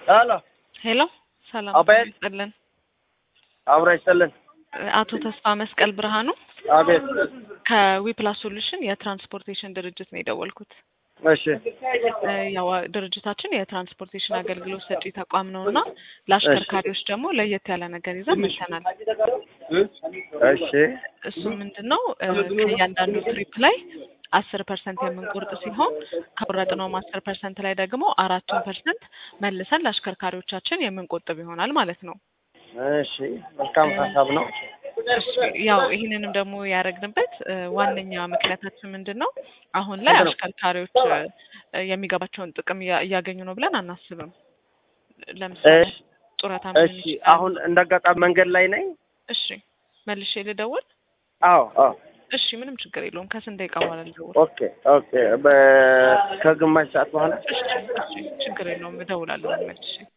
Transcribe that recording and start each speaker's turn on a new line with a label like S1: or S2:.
S1: ሄሎ
S2: ሄሎ ሰላም
S1: አቤት።
S2: ይስጥልን።
S1: አብሮ ይስጥልን።
S2: አቶ ተስፋ መስቀል ብርሃኑ
S1: አቤት።
S2: ከዊፕላስ ሶሉሽን የትራንስፖርቴሽን ድርጅት ነው የደወልኩት።
S1: እሺ
S2: እ ያው ድርጅታችን የትራንስፖርቴሽን አገልግሎት ሰጪ ተቋም ነው እና ለአሽከርካሪዎች ደግሞ ለየት ያለ ነገር ይዘን መጥተናል።
S1: እሺ
S2: እሱ ምንድን ነው እ ከእያንዳንዱ ትሪፕ ላይ አስር ፐርሰንት የምንቆርጥ ሲሆን ከቆረጥነውም አስር ፐርሰንት ላይ ደግሞ አራቱን ፐርሰንት መልሰን ለአሽከርካሪዎቻችን የምንቆጥብ ይሆናል ማለት ነው።
S1: እሺ መልካም ሀሳብ ነው።
S2: እሺ፣ ያው ይህንንም ደግሞ ያደረግንበት እ ዋነኛ ምክንያታችን ምንድን ነው? አሁን ላይ አሽከርካሪዎች እ የሚገባቸውን ጥቅም እያ- እያገኙ ነው ብለን አናስብም። ለምሳሌ
S1: እሺ
S2: ጡረታ
S1: እሺ አሁን እንደ አጋጣሚ መንገድ ላይ ነኝ።
S2: እሺ መልሼ ልደውል?
S1: አዎ አዎ
S2: እሺ ምንም ችግር የለውም። ከስንት ደቂቃ በኋላ ልደውል?
S1: ኦኬ ኦኬ በ- ከግማሽ ሰዓት በኋላ
S2: እሺ እሺ ችግር የለውም እደውላለሁ መልሼ